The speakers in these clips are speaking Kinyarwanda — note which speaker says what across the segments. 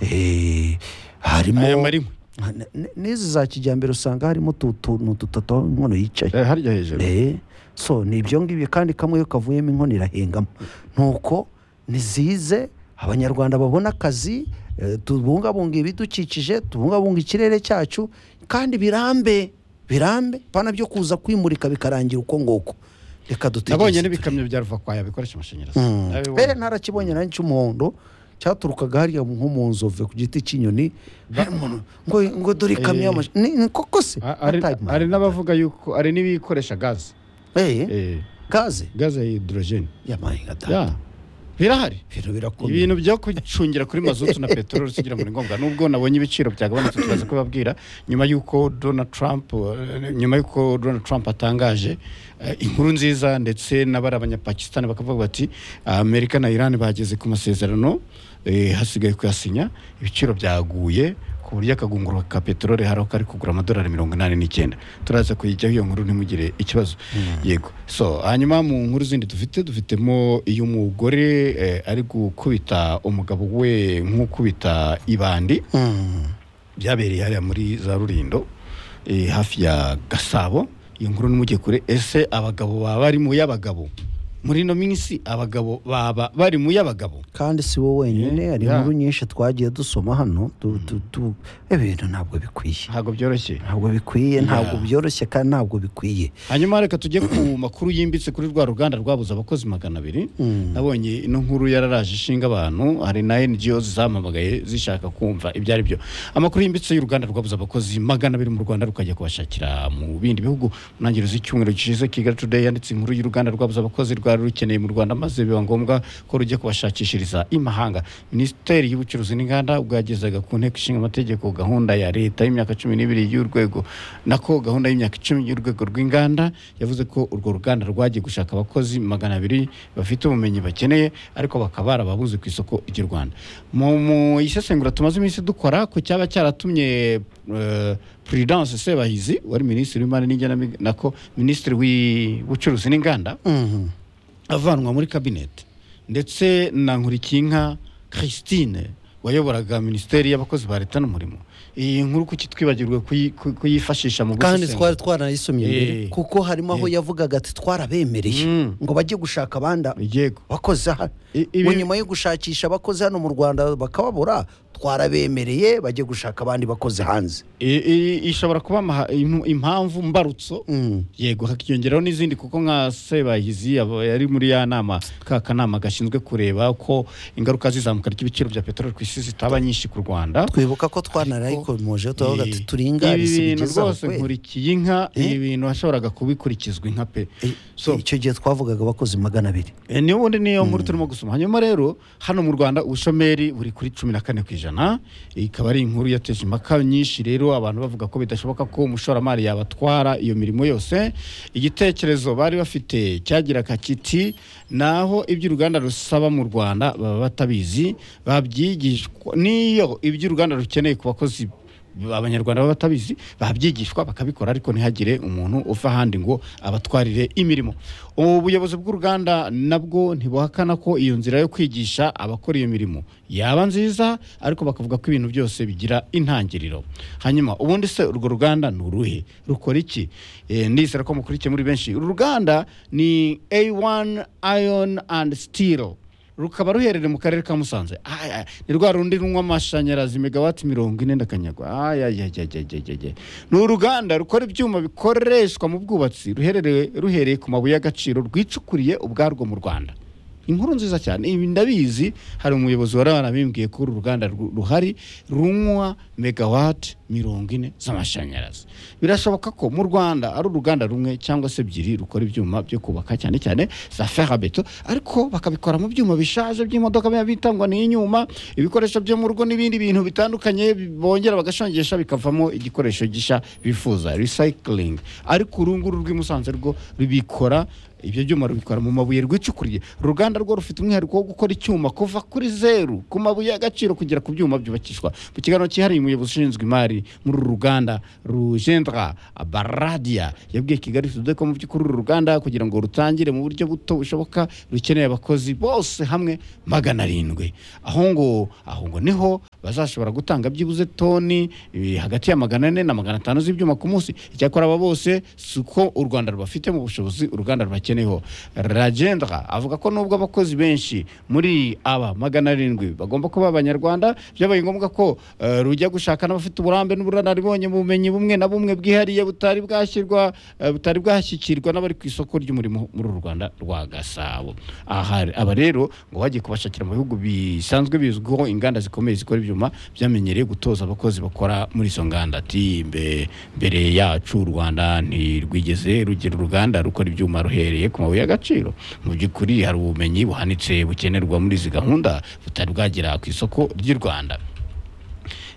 Speaker 1: Eh, harimo
Speaker 2: aya rimwe
Speaker 1: n- n'izi za kijyambere usanga harimo utu tuntu dutatu aho inkono yicaye
Speaker 2: Eh, harya hejuru
Speaker 1: Eh, so ni ibyo ngibyo kandi kamwe iyo kavuyemo inkono irahengamo nuko nizize abanyarwanda babona akazi eh, tubungabunga ibidukikije tubungabunga ikirere cyacu kandi birambe birambe pana byo kuza kwimurika bikarangira uko nguko reka
Speaker 2: nabonye
Speaker 1: dutegereze
Speaker 2: n'ibikamyo bya ruvakwaya bikoresha amashanyarazi Nabibonye.
Speaker 1: mbere narakibonye nanjye cy'umuhondo cyaturukaga hariya nko mu nzove ku giti cy'inyoni hari umuntu ngo ngo dore ikamyo y'amashanyarazi ni koko se
Speaker 2: A- hari-
Speaker 1: Time.
Speaker 2: hari n'abavuga yuko hari n'ibikoresha gaze
Speaker 1: Eh,
Speaker 2: Eh,
Speaker 1: gaze
Speaker 2: gaze ya hidorojeni
Speaker 1: yamahinga
Speaker 2: Ya. birahari
Speaker 1: ibintu birakomeye
Speaker 2: ibintu byo kucungira kuri mazutu na peteroli sigira ngo ni ngombwa nubwo nabonye ibiciro byagabanutse turaza kubabwira nyuma y'uko donald trump eh, nyuma y'uko donald trump atangaje eh, inkuru nziza ndetse n'abari abanyapakistani bakavuga bati amerika na iran bageze ku masezerano eh, hasigaye kuyasinya ibiciro byaguye ku buryo akagunguru ka peteroli hari aho kari kugura amadolari mirongo inani n'icyenda turaza kuyijyaho iyo nkuru ntimugire ikibazo yego so hanyuma mu nkuru zindi dufite dufitemo iy'umugore eh, ari gukubita umugabo we nk'ukubita ibandi
Speaker 1: Mm.
Speaker 2: byabereye hariya muri za rurindo eh, hafi ya gasabo iyo nkuru ntimujye kure ese abagabo baba bari mu y'abagabo muri ino minsi abagabo baba bari mu y'abagabo
Speaker 1: kandi si wowe wenyine
Speaker 2: Eh,
Speaker 1: hari
Speaker 2: ya.
Speaker 1: inkuru nyinshi twagiye dusoma hano tu- tu- tu- ibintu ntabwo bikwiye
Speaker 2: ntabwo byoroshye
Speaker 1: ntabwo bikwiye ntabwo byoroshye kandi ntabwo bikwiye
Speaker 2: hanyuma reka tujye ku makuru yimbitse kuri rwa ruganda rwabuze abakozi magana abiri nabonye ino nkuru yararaje ishinga abantu hari na ngo zamamagaye zishaka kumva ibyo ari byo amakuru yimbitse y'uruganda rwabuze abakozi magana abiri mu rwanda rukajya kubashakira mu bindi bihugu mu ntangiriro z'icyumweru gishize kigali today yanditse inkuru y'uruganda rwabuze abakozi rwari rukeneye mu rwanda maze biba ngombwa ko rujya kubashakishiriza imahanga minisiteri y'ubucuruzi n'inganda bwagezaga ku nteko ishinga amategeko gahunda ya leta y'imyaka cumi n'ibiri y'urwego nako gahunda y'imyaka icumi y'urwego rw'inganda yavuze ko urwo ruganda rwagiye gushaka abakozi magana abiri bafite ubumenyi bakeneye ariko bakaba barababuze ku isoko ry'u rwanda mu mu isesengura tumaze iminsi dukora ku cyaba cyaratumye eh, prudence sebahizi wari minisitiri w'imari n'igenamigambi nako minisitiri w'ubucuruzi n'inganda
Speaker 1: Mhm.
Speaker 2: avanwa muri kabineti ndetse na Nkurikiyinka christine wayoboraga minisiteri y'abakozi ba leta n'umurimo iyi nkuru kuki twibagirwe kuyi- ku- kuyifashisha mu
Speaker 1: kandi
Speaker 2: gusesengura?
Speaker 1: twari twaranayisomye mbere
Speaker 2: Eh.
Speaker 1: kuko harimo aho yavugaga ati twarabemereye
Speaker 2: Mm.
Speaker 1: ngo bajye gushaka abandi
Speaker 2: yego
Speaker 1: bakozi hano
Speaker 2: I- ibi-
Speaker 1: ngo nyuma yo gushakisha abakozi hano mu rwanda bakababura twarabemereye bajye gushaka abandi bakozi hanze
Speaker 2: I- i- ishobora kuba amaha- impu- impamvu mbarutso yego hakiyongeraho n'izindi kuko nka sebahizi yabo- yari muri ya nama ka kanama gashinzwe kureba ko ingaruka z'izamuka ry'ibiciro bya peteroli ku isi zitaba nyinshi ku rwanda
Speaker 1: twibuka ko twanarayikomoje turavuga ati
Speaker 2: Eh,
Speaker 1: turinganize
Speaker 2: ibi bintu
Speaker 1: ibigezaho
Speaker 2: rwose
Speaker 1: kweli
Speaker 2: nkurikiye inka
Speaker 1: Eh?
Speaker 2: ibi bintu washoboraga kubikurikizwa inka pe
Speaker 1: Eh,
Speaker 2: so
Speaker 1: icyo gihe twavugaga abakozi magana abiri
Speaker 2: eh, niyo ubundi niyo nkuru turimo gusoma hanyuma rero hano mu rwanda ubushomeri buri kuri cumi na kane ku ijana ikaba ari inkuru yateje impaka nyinshi rero abantu bavuga ko bidashoboka ko umushoramari yabatwara iyo mirimo yose igitekerezo bari bafite cyagiraga kiti naho ibyo uruganda rusaba mu rwanda baba batabizi babyigishwa n'iyo ibyo uruganda rukeneye ku bakozi abanyarwanda baba batabizi babyigishwa bakabikora ariko ntihagire umuntu uva ahandi ngo abatwarire imirimo ubuyobozi bw'uruganda nabwo ntibuhakana ko iyo nzira yo kwigisha abakora iyo mirimo yaba nziza ariko bakavuga ko ibintu byose bigira intangiriro hanyuma ubundi se urwo ruganda ni uruhe rukora iki Eh, ndizera ko mukurikiye muri benshi uru ruganda ni A1 Iron and Steel rukaba ruherereye mu karere ka musanze Ay, ay, ni rwa rundi runywa amashanyarazi megawati mirongo ine ndakanyagwa Ay, ay, ay, ay, ay, ay, ay. ni uruganda rukora ibyuma bikoreshwa mu bwubatsi ruherereye ruhereye ku mabuye y'agaciro rwicukuriye ubwarwo mu rwanda inkuru nziza cyane ibi ndabizi hari umuyobozi wari warabimbwiye ko uru ruganda ru- ruhari runywa megawati mirongo ine z'amashanyarazi birashoboka ko mu rwanda ari uruganda rumwe cyangwa se ebyiri rukora ibyuma byo kubaka cyane cyane za ferabeto ariko bakabikora mu byuma bishaje by'imodoka biba bitangwa n'inyuma ibikoresho byo mu rugo n'ibindi bintu bitandukanye bi- bongera bagashongesha bikavamo igikoresho gishya bifuza recycling ariko uru nguru rw'i musanze rwo rubikora ibyo byuma rubitwara mu mabuye rwicukuriye uru ruganda rwo rufite umwihariko wo gukora icyuma kuva kuri zeru ku mabuye y'agaciro kugera ku byuma byubakishwa mu kiganiro cyihariye umuyobozi ushinzwe imari muri uru ruganda rugendra baradiya yabwiye kigali tude ko mu by'ukuri uru ruganda kugira ngo rutangire mu buryo buto bushoboka rukeneye abakozi bose hamwe magana arindwi aho ngo aho ngo niho bazashobora gutanga byibuze toni eh, hagati ya magana ane na magana atanu z'ibyuma ku munsi icyakora aba bose si uko u rwanda rubafite mu bushobozi u rwanda rubakeneyeho ragendra avuga ko nubwo abakozi benshi muri aba magana arindwi bagomba kuba abanyarwanda byabaye ngombwa ko eh, rujya gushaka n'abafite uburambe n'ubunararibonye mu bumenyi bumwe na bumwe bwihariye butari bwashyirwa eh, butari bwashyikirwa n'abari ku isoko ry'umurimo muri uru rwanda rwa gasabo aha aba rero ngo bagiye kubashakira mu bihugu bisanzwe bizwiho inganda zikomeye zikora ibyuma byamenyereye gutoza abakozi bakora muri izo nganda ati "Mbe- mbere yacu u rwanda ntirwigeze rugira uruganda rukora ibyuma ruhereye ku mabuye y'agaciro mu by'ukuri hari ubumenyi buhanitse bukenerwa muri izi gahunda butari bwagera ku isoko ry'u rwanda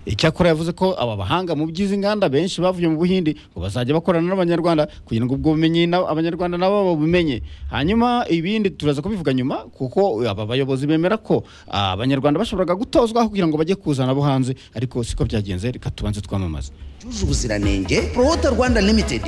Speaker 2: icyakora yavuze ko aba bahanga mu by'izi nganda benshi bavuye mu buhindi ngo bazajya bakorana n'abanyarwanda kugira ngo ubwo bumenyi na- abanyarwanda nabo babumenye hanyuma ibindi turaza kubivuga nyuma kuko aba bayobozi bemera ko ah, abanyarwanda bashoboraga gutozwa kugira ngo bajye kuzana abo hanze ariko siko byagenze reka tubanze twamamaze
Speaker 1: cyujuje ubuziranenge Promota Rwanda Limited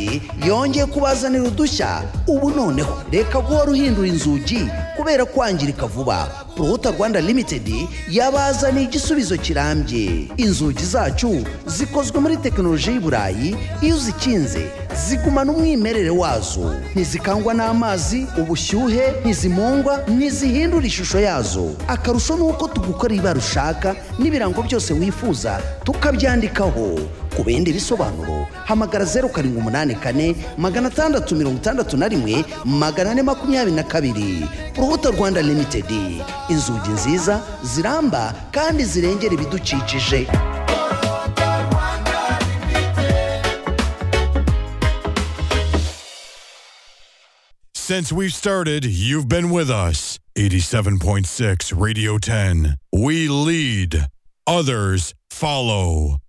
Speaker 1: yongeye kubazanira udushya ubu noneho reka guhora uhindura inzugi kubera kwangirika vuba Promota Rwanda Limited yabazaniye igisubizo kirambye inzugi zacu zikozwe muri tekinoloji y'i Burayi iyo uzikinze zigumana umwimerere wazo ntizikangwa n'amazi ubushyuhe ntizimungwa ntizihindura ishusho yazo akarusho ni uko tugukora ibara ushaka n'ibirango byose wifuza tukabyandikaho ku bindi bisobanuro hamagara zeru karindwi umunani kane magana atandatu mirongo itandatu na rimwe magana ane makumyabiri na kabiri urubuto rwanda limitedi inzugi nziza ziramba kandi zirengera ibidukikije
Speaker 3: Since we started, you've been with us. 87.6 Radio 10. We lead, others follow.